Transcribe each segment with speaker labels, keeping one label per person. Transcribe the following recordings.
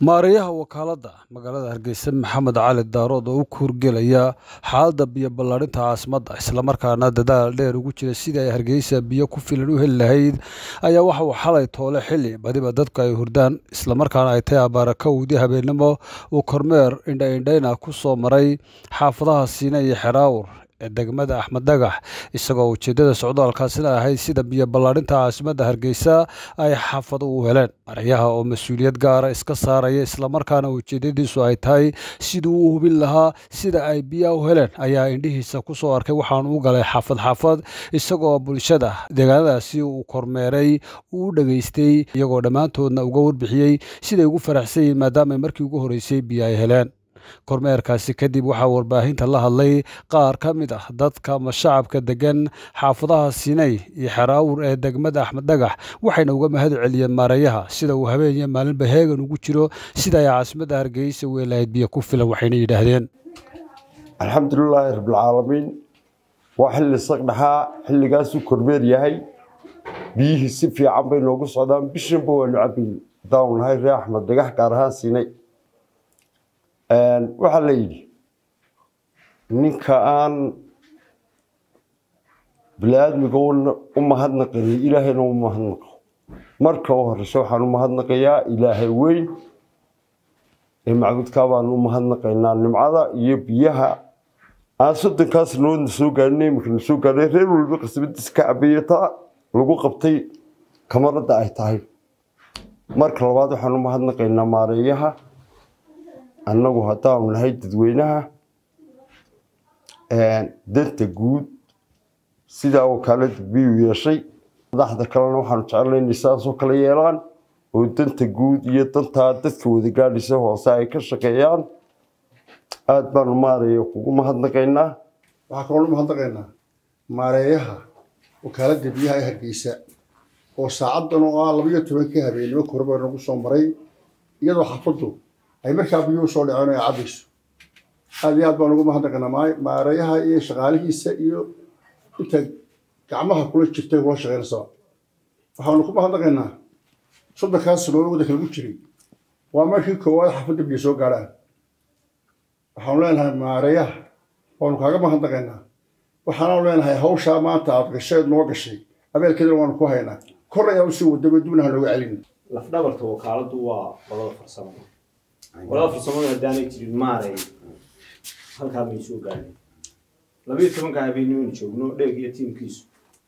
Speaker 1: maareeyaha wakaaladda magaalada hargeysa maxamed cali daarood oo u kuurgelaya xaaladda biyo ballaadhinta caasimadda islamarkaana dadaal dheer ugu jira sidii ay hargeysa biyo ku filan u heli lahayd ayaa waxa uu xalay toole xili badiba dadku ay hurdaan islamarkaana ay tahay abaarakowdii habeennimo uu kormeer indhaindhayna ku soo maray xaafadaha siine iyo xeraawur ee degmada axmed dhagax isagoo ujeeddada socdaalkaasina ahayd sida biyo ballaadhinta caasimadda hargeysa ay xaafado u heleen maryaha oo mas-uuliyad gaara iska saaraya islamarkaana ujeeddadiisu ay tahay siduu u hubin lahaa sida ay biyaha u heleen ayaa indhihiisa ku soo arkay waxaanu u galay xaafad xaafad isagoo bulshada deegaanadaasi uu kormeeray uu u dhegaystay iyagoo dhammaantoodna uga warbixiyey siday ugu faraxsan yihiin maadaama markii ugu horreysay biyo ay heleen kormeerkaasi kadib waxaa warbaahinta la hadlay qaar ka mid ah dadka ama shacabka degan xaafadaha sinay iyo xeraawur ee degmada axmed dhagax waxayna uga mahad celiyeen maareeyaha sida uu habeeniyo maalinba heegan ugu jiro sida ay caasimadda hargeysa u helahayd biyo ku filan waxayna yidhaahdeen
Speaker 2: alxamdulilaahi rabbilcaalamiin waa xilli saqdhaxaa xilligaasuu kormeer yahay biyihii si fiican bay noogu socdaan bishanba waanu cabayn haddaanu nahay ree axmed dhagax gaar ahaan siinay waxaa la yidhi ninka aan bini-aadmiga u mahadnaqanin ilaahayna u mahadnaqo marka u horeyse waxaan u mahadnaqayaa ilaahay weyn ee macbudkaa baanu u mahadnaqaynaa nimcada iyo biyaha aan soddonkaas noodna soo gaadhin iminkana soo gaadhay reer waliba qasbadiis ka cabayata lagu qabtay kamaradda ay tahay marka labaad waxaan u mahadnaqaynaa maareeyaha annagu haddaanu nahay dadweynaha danta guud sidaa wakaalada biyuu yeeshay madaxda kalena waxaanu jeclay inay saasoo kale yeelaan oo danta guud iyo dantaa dadka wada gaadhaysa hoose ay ka shaqeeyaan aada baanu maareeya kugu mahadnaqaynaa
Speaker 3: waxaa kaloo u mahadnaqaynaa maareeyaha wakaaladda biyaha ee hargeysa oo saacaddan oo ah labayo tobanka habeenimo korba nagu soo maray iyadoo xafaddu ay markaa biyuhu soo dhaceen ay cabayso aada iyo aad baan ugu mahadnaqaynaa maareeyaha iyo shaqaalihiisa iyo inta gacmaha kula jirtay kula shaqeynaysaa waxaanu ku mahadnaqaynaa soddonkaas sanood waddanka lagu jiray waa markii koowaad xafadda biyo soo gaadhaan waxaanu leenahay maareeyaha waanu kaaga mahadnaqaynaa waxaanu leenahay hawshaa maanta aad gasheed noo gashay abeelkeedana waanu ku haynaa kor ayaa usii wadaba dibna ha nooga celin
Speaker 4: lafdhabarta wakaaladu waa qolada farsamo qolada farsamada haddaanay jirin maaray halkaa may soo gaadhin labiyo tobanka habeenimana joogno dheeg iyo tiimkiisu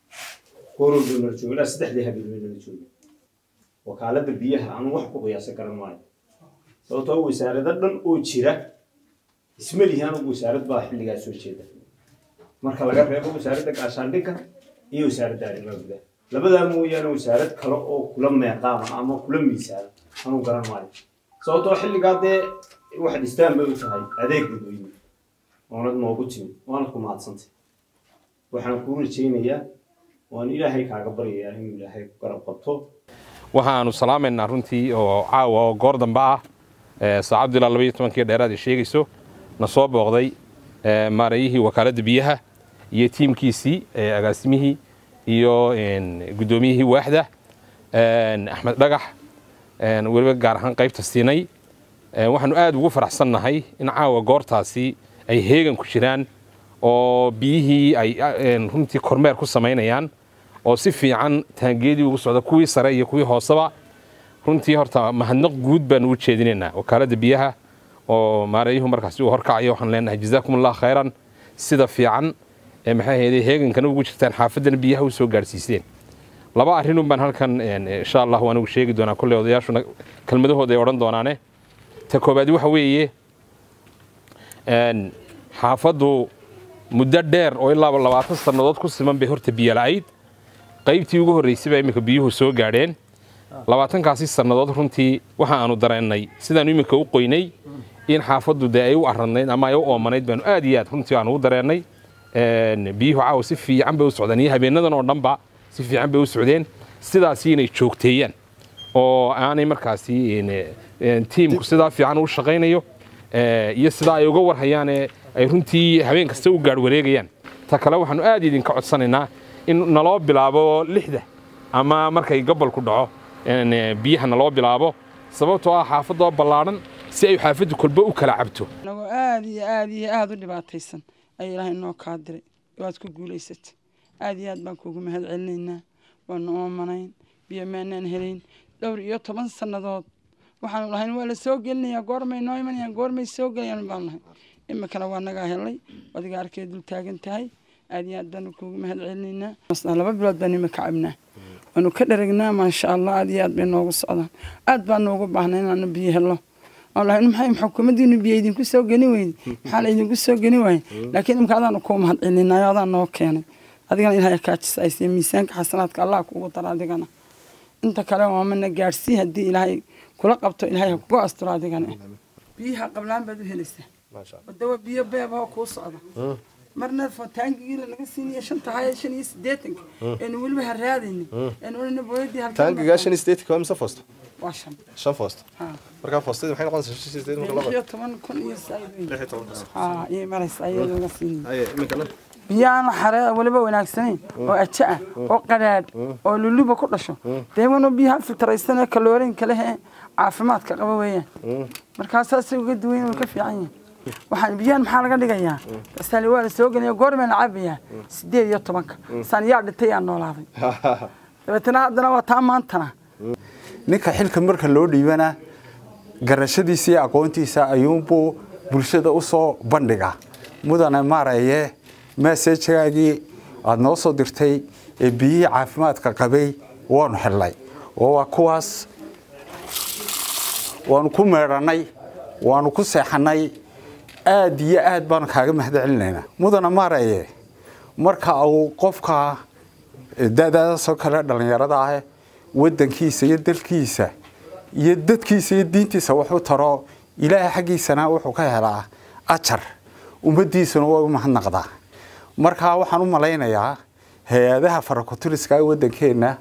Speaker 4: korolba nala joogo ilaa saddexdii habeenimo nala joogo wakaalada biyaha anu wax ku qiyaasan karan maayo sababtoo wasaarado dhan oo jira isma lihi anugu wasaarad baa xilligaa soo jeeda marka laga reebo wasaaradda gaashaandhigga iyo wasaaradda arrimaha gudaha labadaa mooyaane wasaarad kale oo kula meeqaama ama kula miisaana anuu garan maayo sababtoo xilligaa dee wax dhistaan bay u tahay adeeg dadweyne oonad noogu timid waana ku mahadsantay waxaan kuu rajaynayaa waan ilaahay kaaga baryayaa inuu ilaahay ku garab qabto
Speaker 5: waxaanu salaamaynaa runtii oo caawa oo goor dambe ah saacaddu ilaa labaiyo tobankii dheeraad ay sheegayso na soo booqday maareeyihii wakaaladda biyaha iyo tiimkiisii agaasimihii iyo guddoomiyihii waaxda axmed dhagax weliba gaar ahaan qaybta siinay waxaanu aad ugu faraxsannahay in caawa goortaasi ay heegan ku jiraan oo biyihii ay runtii kormeer ku samaynayaan oo si fiican taangeedii ugu socda kuwii sare iyo kuwii hooseba runtii horta mahadnaq guud baanu u jeedinaynaa wakaaladda biyaha oo maareeyuhu markaasi uu horkacayo waxaan leenahay jazaakum allah khayran sida fiican ee maxay ahayd heegankana ugu jirtaan xaafaddana biyaha u soo gaadhsiiseen laba arrinun baan halkan insha allah anigu sheegi doonaa kolley odayaashuna kelmadahooda ay odhan doonaane ta koobaad waxa weeye xaafaddu muddo dheer oo ilaaba labaatan sannadood ku siman bay horta biyo la'ayd qaybtii ugu horraysay baa iminka biyuhu soo gaadheen labaatankaasi sannadood runtii waxa aanu dareennay sidaanu iminka u qoynay in xaafaddu dee ay u arradnayd ama ay u oomanayd baanu aad iyo aad runtii aanu u dareennay biyuhu caawa si fiican bay u socdeen iyo habeenadan oo dhanba si fiican bay u socdeen sidaasi inay joogteeyaan oo aanay markaasi tiimku sidaa fiican u shaqaynayo iyo sidaa ay uga warhayaane ay runtii habeen kasta u gaadh wareegayaan ta kale waxaanu aad idinka codsanaynaa in naloo bilaabo lixda ama markay gobolku dhaco biyaha naloo bilaabo sababtoo ah xaafadoo ballaadhan si ay xaafaddu kolba u kala cabto
Speaker 6: anagoo aada iyo aada iyo aada u dhibaataysan ayaa ilaahay noo kaa diray waad ku guulaysatay aada iyo aad baan kuugu mahad celinaynaa waanu oomanayn biyo maanaan helayn dhowr iyo toban sannadood waxaanu lahayn waa la soo gelinayaa goormay noo imanayaan goormay soo gelayaan baanu lahayn iminkana waa nagaa helay adiga arkay dul taagan tahay aada iyo aad baanu kuugu mahad celinaynaa laba bilood baan imika cabnaa waanu ka dharagnaa maasha allah aada iyo aad bay noogu socdaan aad baa noogu baahnay inaanu biyo helo aan lahayn maxay xukuumaddiinu biyo idinku soo geni weyde maxaa la idinku soo geni waaye laakiin imika adaanu kuu mahad celinayo adaa noo keenay adigana ilaahay kaajisa aysiiya miisaanka xasanaadka allah kugu dara adigana inta kale waamana gaadhsii haddii ilaahay kula qabto ilaahay ha kugu asturo adigana biyaha qablaan baad u helaysaa wadawa biyo beebahoo kuu socda marna taangigii lanaga siinayo shanta haya shan iyo siddeetanka eenu weliba haraadayni eenu odhana booyadii
Speaker 7: taangigaa shan iyo siddeetanka waa mise foosto
Speaker 6: waa shan
Speaker 7: shan foosto
Speaker 6: ha
Speaker 7: markaa foostadii maxay noqonaysaa shan iyo siddeetan marka
Speaker 6: lix
Speaker 7: laba
Speaker 6: iyo toban kun iyo saaid
Speaker 7: lix iyo toban kun
Speaker 6: ha iyay maraysa iyadoo laga siinayo
Speaker 7: haye iminkana
Speaker 6: biyahan xaree weliba wanaagsanayn oo aja ah oo qadhaadh oo luluba ku dhasho dee wanu biyaha filtaraysan ee kaloorinka leh ee caafimaadka qaba weeyaan markaa saasay uga duwan yihiin, way ka fiican yihiin waxaan biyahan maxaa laga dhigayaa asaali waa la soo gelaya goormee la cabayaa sideed iyo tobanka saan yaa dhintay yaa noolaaday dabeetana haddana waa taa maantana
Speaker 8: ninka xilka marka loo dhiibana garashadiisa iyo aqoontiisa ayuunbuu bulshada u soo bandhigaa mudane maaraye maaseejagaagii aada noo soo dirtay ee biyihii caafimaadka qabay waanu xidhnay oo waa kuwaas waanu ku meedhannay waanu ku seexannay aad iyo aad baanu kaaga mahad celinaynaa mudane maaraye marka uu qofka dadaasoo kale dhallinyarada ah wadankiisa iyo dalkiisa iyo dadkiisa iyo diintiisa wuxuu taro ilaahay xaggiisana wuxuu ka helaa ajar ummaddiisuna way u mahadnaqdaa marka waxaan u malaynayaa hay-adaha farakutiriska ee wadankeenna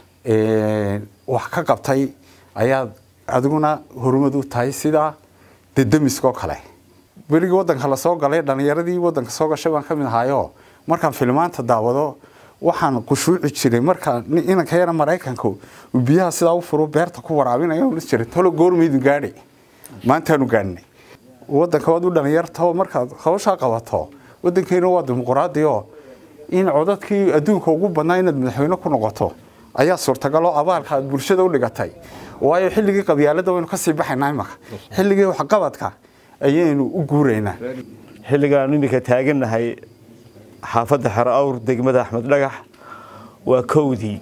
Speaker 8: wax ka qabtay ayaad adiguna horumad u tahay sida dedemiskoo kale weligii wadanka lasoo galay dhallinyaradii wadanka soo gashay baan ka mid ahaayo markaan filmaanta daawado waxaan qushuuci jiray marka inanka yara maraykanka uu biyaha sidaa u furo beerta ku waraabinaya la jiray tolo goormaydu gaadhay maantaanu gaadhnay wadanka waad u dhalinyarto markaad hawshaa qabato wadankeena waa dimuquraadi oo in codadkii adduunka ugu badnaa inaad madaxweyne ku noqoto ayaa suurtagal oo abaalka aad bulshada u dhigatay waayo xilligii qabyaalada waynu kasii baxaynaa imaka xilligii waxqabadka ayaynu u guuraynaa
Speaker 9: xilligaan iminka taagannahay xaafadda xero awr degmada axmed dhagax waa kowdii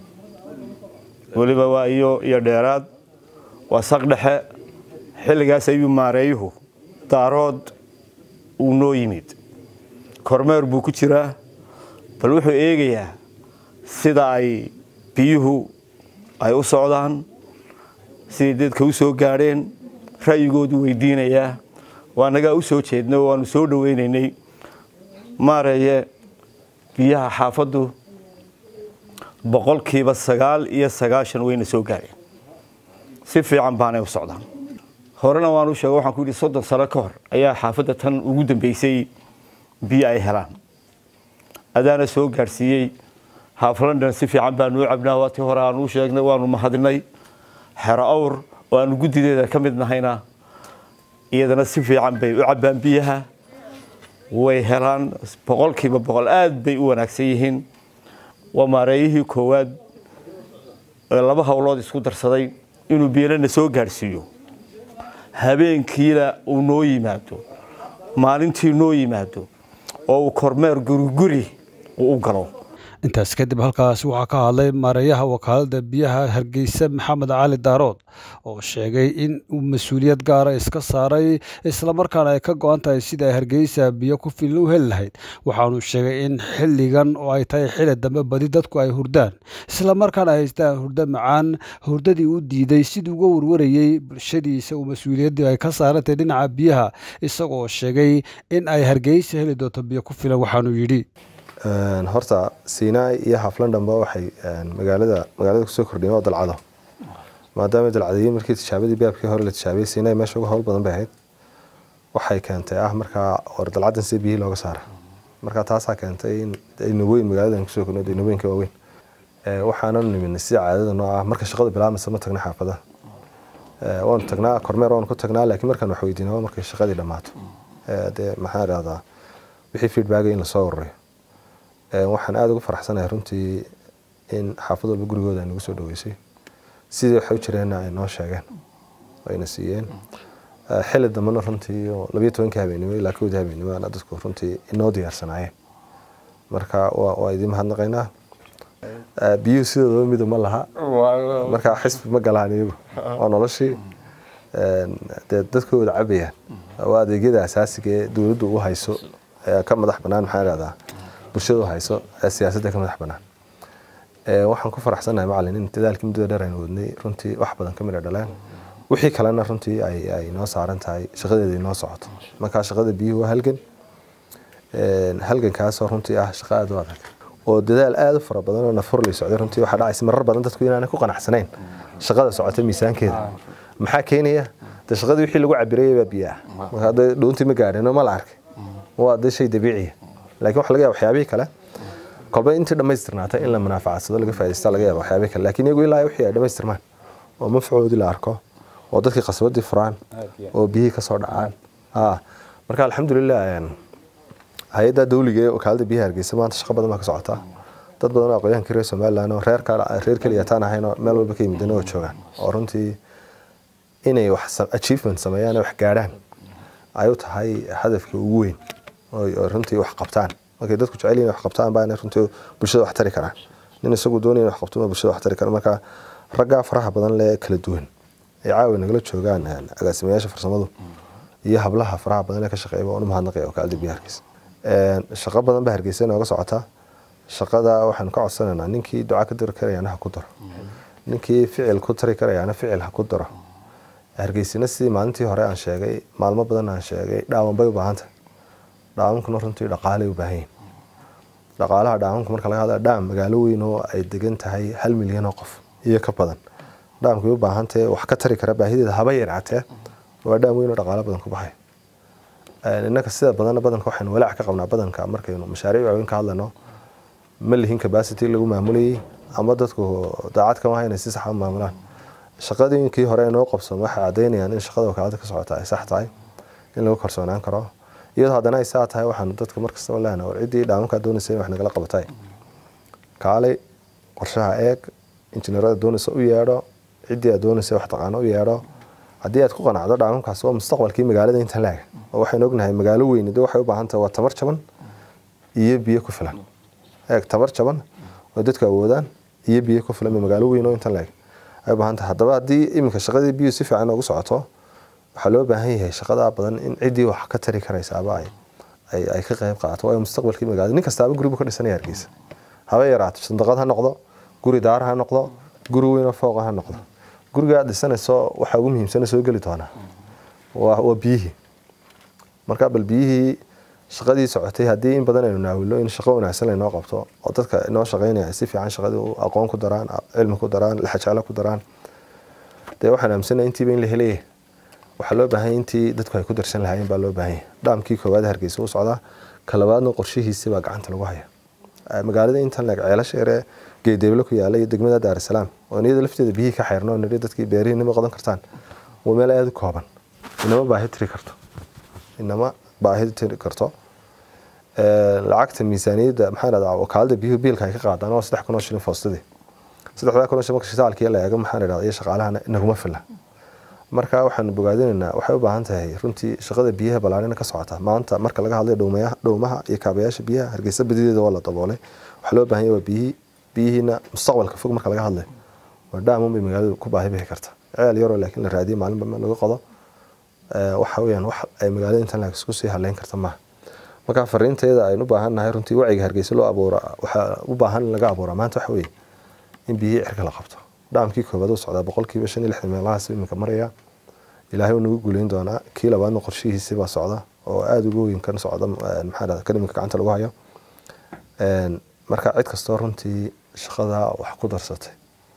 Speaker 9: weliba waa iyo iyo dheeraad waa saq dhexe xilligaas ayuu maareeyuhu daarood uu noo yimid kormeer buu ku jiraa bal wuxuu eegayaa sida ay biyuhu ay u socdaan siday dadka u soo gaadheen ra'yigoodu weydiinayaa waa nagaa u soo jeednay oo waanu soo dhoweynaynay maareeye biyaha xaafaddu boqolkiiba sagaal iyo sagaashan wayna soo gaadheen si fiican baanay u socdaan horena waanu sheega waxaan ku yidhi soddon sano ka hor ayaa xaafadda tan ugu dambeysay biyo ay helaan adaana soo gaadhsiiyey haaf london si fiican baanu u cabnaa waatii hore aanu u sheegnay waanu mahadinay xero awr oo aanu guddideeda ka mid nahayna iyadana si fiican bay u cabbaan biyaha way helaan boqolkiiba boqol aad bay u wanaagsan yihiin waa maareeyihii koowaad ee laba howlood isku darsaday inuu bielana soo gaadhsiiyo habeenkiina uu noo yimaado maalintii noo yimaado oo uu kormeer guriguri uu u galo
Speaker 1: intaas kadib halkaasi waxaa ka hadlay maareeyaha wakaalada biyaha hargeysa maxamed cali daarood oo sheegay in uu mas-uuliyad gaara iska saaray islamarkaana ay ka go-an tahay sida ay hargeysa biyo ku filan u heli lahayd waxaanu sheegay in xilligan oo ay tahay xili dambe badi dadku ay hurdaan islamarkaana ay haystaan hurdo macaan hurdadii u diiday sidii uga warwarayey bulshadiisa uu mas-uuliyaddii ay ka saarantahay dhinaca biyaha isagoo sheegay in ay hargeysa heli doonto biyo ku filan waxaanuu yidhi
Speaker 7: horta sinai iyo haflandhanba waxay magaalada magaalada kusoo kordhiyeen oo dalcado maadaama dalcadiyey markii tijaabadii baabkii hore la tijaabiyey sinai meesha uga howl badan bay ahayd waxay keentay ah markaa war dalcadan si biyihii looga saara markaa taasaa keentay in inaweyn magaaladan kusoo kordhiyo inaweynka waaweyn waxaananu niminay sida caadada noo ah marka shaqadu bilaabmaysa ma tagna xaafadaha Eh, waanu tagnaa kormeer waanu ku tagnaa laakiin markaan wax weydiina waa markay shaqadii dhammaato Eh, dee maxaa idhahdaa wixii feedbacka in lasoo ururiyo Eh, waxaan aada ugu faraxsanahay runtii in xaafad walba gurigooda ay nagu soo dhaweysay sidii waxay u jireenna ay noo sheegeen ayna siiyeen Eh, xilli dambena runtii oo labiyo tobankii habeenimo ilaa kowdii habeenimo ana dadku runtii inoo diyaarsanaayeen marka waa waa idiin mahadnaqaynaa Eh, biyuhu sidoodaba midu ma laha marka xisbi ma galaan iyagu waa noloshii Een, dee dadku wada cabayaan waa adeegyada asaasiga ee dowladdu u hayso ee ka madax banaan maxaa ihahdaa bulshada u hayso ee siyaasadda ka madax banaan Ee, waxaan ku faraxsanahay macalin in dadaalkii muddada dheer aynu wadnay runtii wax badan ka midha dhaleen wixii kalena runtii ay ay noo saaran tahay shaqadeeda inoo socoto marka shaqada biyuhu waa halgan Een, halgankaasoo runtii ah shaqo aada u adag oo dadaal aada u fara badan oo nafur lay socday runtii waxaa dhacaysa marar badan dadku inaanay ku qanacsanayn shaqada socota miisaankeeda maxaa keenaya de shaqadii wixii lagu cabirayay baa biyo ah marka hadda dhuuntii ma gaadhin oo ma la arkay waa de shay dabiiciya laakiin waxa laga yaaba waxyaabihii kale kolba intii dhammaystirnaatay in la manaafacadsado laga faa'iidaysta laga yaaba waxyaabihii kale laakiin iyagu ilaa wixii ay dhammaystirmaan oo mafcoodii la arko oo dadkii qasbadii furaan oo biyihii kasoo dhacaan ah marka alxamdulilah een, hay-adda dawliga ee wakaalada biyaha hargeysa maanta shaqo badan baa ka socota dad badan oo aqoonyahankii reer somaliland oo reer kale reer keliya taan ahayn oo meel walba ka yimideen oo joogaan oo runtii inay wax sa- achievement sameeyaan oo wax gaadhaan ay u tahay hadafka ugu weyn oo oo runtii wax qabtaan markay dadku jecel yihiin wax qabtaan baa inay runtii bulshada wax tari karaan nin isagu doonaya in wax qabto ma bulshada wax tari kara marka raggaa faraha badan lee kala duwan ay caawa nagala joogaan een, agaasimayaasha farsamadu iyo hablaha faraha badan ee ka shaqeeya waan u mahadnaqaya wakaalada biyaha hargeysa Een, shaqo badan baa hargeysa inooga socota shaqada waxaanu ka codsanaynaa ninkii duca ka diri karayana ha ku daro ninkii ficil ku tari karayana ficil ha ku daro hargeysina sidii maalintii hore aan sheegay maalmo badan aan sheegay dhaawan bay u baahan tahay dhaawankuna runtii dhaqaalay u baahan yihin dhaqaalaha dhaawanka marka laga hadla dhaam magaalo weyn oo ay degan tahay hal milyan oo qof iyo ka badan dhaamkay u baahan tahay wax ka tari kara baahideeda haba yaraatee waa dhaam weyn oo dhaqaalo badan ku baxay Een, innaka sida badanna badanka waxaynu walaac ka qabnaa badanka markaynu mashaariic waaweyn ka hadlayno ma lihin capacity lagu maamulayay ama dadku daacad kama hayna si sax u maamulaan shaqadiinkii hore inoo qabsan waxay caddaynayaan in shaqada wakaalada ka socota ay sax tahay in lagu kalsoonaan karo iyadoo haddana ay saa tahay waxaanu dadka markastaba lehna war ciddii dhaamankaa doonaysa in wax nagala qabatay kaalay qorshaha eeg injineerada doonaysa u yeedho ciddii aad doonaysa wax taqaano u yeedho haddii aad ku qanacdo dhaamankaas waa mustaqbalkii magaalada intan laaga oo waxaynu ognahay magaalo weyni de waxay u baahan tahay waa tamar jaban iyo biyo ku filan eeg tamar jaban oo dadku awoodaan iyo biyo ku filan magaalo weyn oo intan laeg ay u baahan tahay haddaba haddii iminka shaqadii biyo si fiican ugu socoto waxaa loo baahan yahay shaqadaa badan in ciddii wax ka tari karaysaaba ay ay ay ka qayb qaadato waayo mustaqbalkii magaalada nin kastaaba guri buu ka dhisanaya hargeysa haba yaraato sandaqad ha noqdo guri daar ha noqdo guri weyn oo fooqa ha noqdo guriga aad dhisanayso waxaa ugu muhiimsana soo geli doonaa waa waa biyihii marka bal biyihii shaqadii socotay haddii in badan aynu naawilo in shaqo wanaagsan laynoo qabto oo dadka inoo shaqaynaya ay si fiican shaqadii u aqoon ku daraan cilmi ku daraan laxajaalo ku daraan dee waxaan aaminsanahay intiiba in la helaya waxaa loo baahan yahay intii dadku ay ku darsan lahaayeen baa loo baahan yahay dhaamkii koowaad hargeysa u socdaa ka labaadna qorshihiisi baa gacanta lagu haya Eh, magaalada intan leeg ceelasha yaree geedeeblo ku yaala iyo degmada daarisalaam oo iyada lafteeda biyihii ka xeyrno nidhi dadkii beerihii nima qodan kartaan waa meel aada u kooban inama baahi tiri karto inama baahi tiri karto Eh, lacagta miisaaniyadda maxaa dhahdaa wakaalada biyuhu biilka ay ka qaadaan waa saddex kun oo shilin foostadii saddexdaa kun oo shilin marka shitaalkii la eego maxaa dhahdaa iyo shaqaalahana inaguma fila marka waxaanu bogaadinaynaa waxay u baahan tahay runtii shaqada biyaha ballaarina ka socota maanta marka laga hadlayo dhowmayaha dhowmaha iyo kaabayaasha biyaha hargeysa badideeda waa la daboolay waxaa loo baahan yahay waa biyihii biyihiina mustaqbalka fog marka laga hadlayo waa dhaamun bay magaaladu ku baahi bixi karta ceel yaroo laakiin la raadiyo maalinba meel laga qodo Eh, waxa weeyaan wax ay magaalada intan laag isku sii haleyn karta maaha marka fariinteeda aynu u baahan nahay runtii wacyiga hargeysa loo abuura waxaa u baahan in laga abuura maanta waxa weeye in biyihii cirka la qabto dhaamkii koobaad uu socdaa boqolkiiba shan iyo lixdan meelahaas iminka maraya ilaahay uu nagu guuleyn doonaa kii labaadna qorshihiisi baa socda oo aada uga weyn kan socda eh, maxaa dhahda kan iminka gacanta lagu hayo Een, marka cid kastoo runtii shaqada wax ku darsatay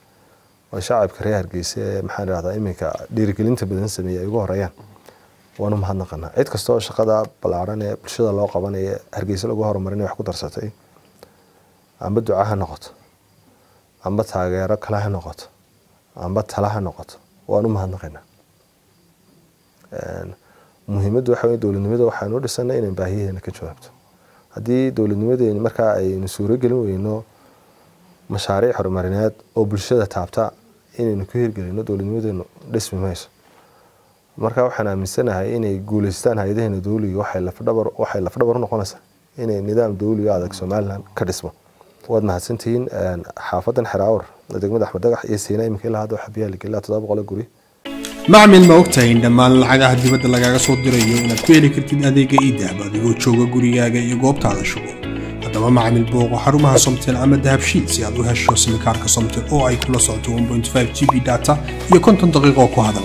Speaker 7: oo shacabka reer hargeysa ee maxaa dhahdaa iminka dhiirigelinta badan sameeyay ay ugu horeeyaan waanu mahadnaqanaa cid kastoo shaqada ballaaran ee bulshada loo qabanaya hargeysa lagu horumarinaya wax ku darsatay amba duca ha noqoto amba taageero kale ha noqoto amba tala ha noqoto waanu mahadnaqaynaa muhiimaddu waxa wey dowladnimada waxaanu dhisanay inaan baahiyaheena ka jawaabto haddii dowladnimadeeni markaa aynu suuro gelin weyno mashaariic horumarineed oo bulshada taabta inaynu ku hirgelino dowladnimadeenu dhismi mayso marka waxaan aaminsanahay inay guuleystaan hay-adaheena dowliga waxay lafdhabar waxay lafdhabar u noqonaysaa inay nidaam dowliga adag somalilan ka dhismo waad mahadsantihiin xaafadan xeraawar degmada axmed dagax iyo siina iminka ilaa hadda waxaa biyaha la gelilaa toddoba boqol guri
Speaker 10: macmil ma ogtahay in dhammaan lacagaha dibadda lagaaga soo dirayo inaad ku heli kartid adeega iidahab adigoo jooga gurigaaga iyo goobtaada shugo haddaba macmil booqo xarumaha somtel ama dahabshiil si aad u hesho simikaarka somtel oo ay kula socoto 1.5 g b data iyo konton daqiiqo ku hadala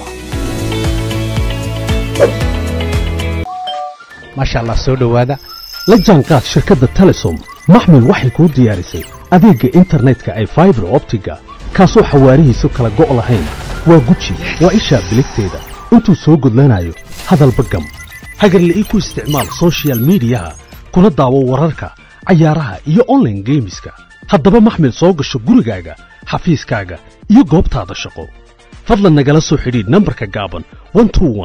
Speaker 11: maasha allah soo dhowaada la jaanqaad shirkadda telesom maxmil waxay kuu diyaarisay adeegga internetka ay faibar optiga kaasoo xawaarihiisu kala go' lahayn waa guji waa ishaa biligteeda intuu soo gudlanayo hadalba gam hagarle ii ku isticmaal sochial midiyaha kuna daawo wararka cayaaraha iyo onlaine geemiska haddaba maxmil soo gasho gurigaaga xafiiskaaga iyo goobtaada shaqo fadlan nagala soo xidhiidh nambarka gaaban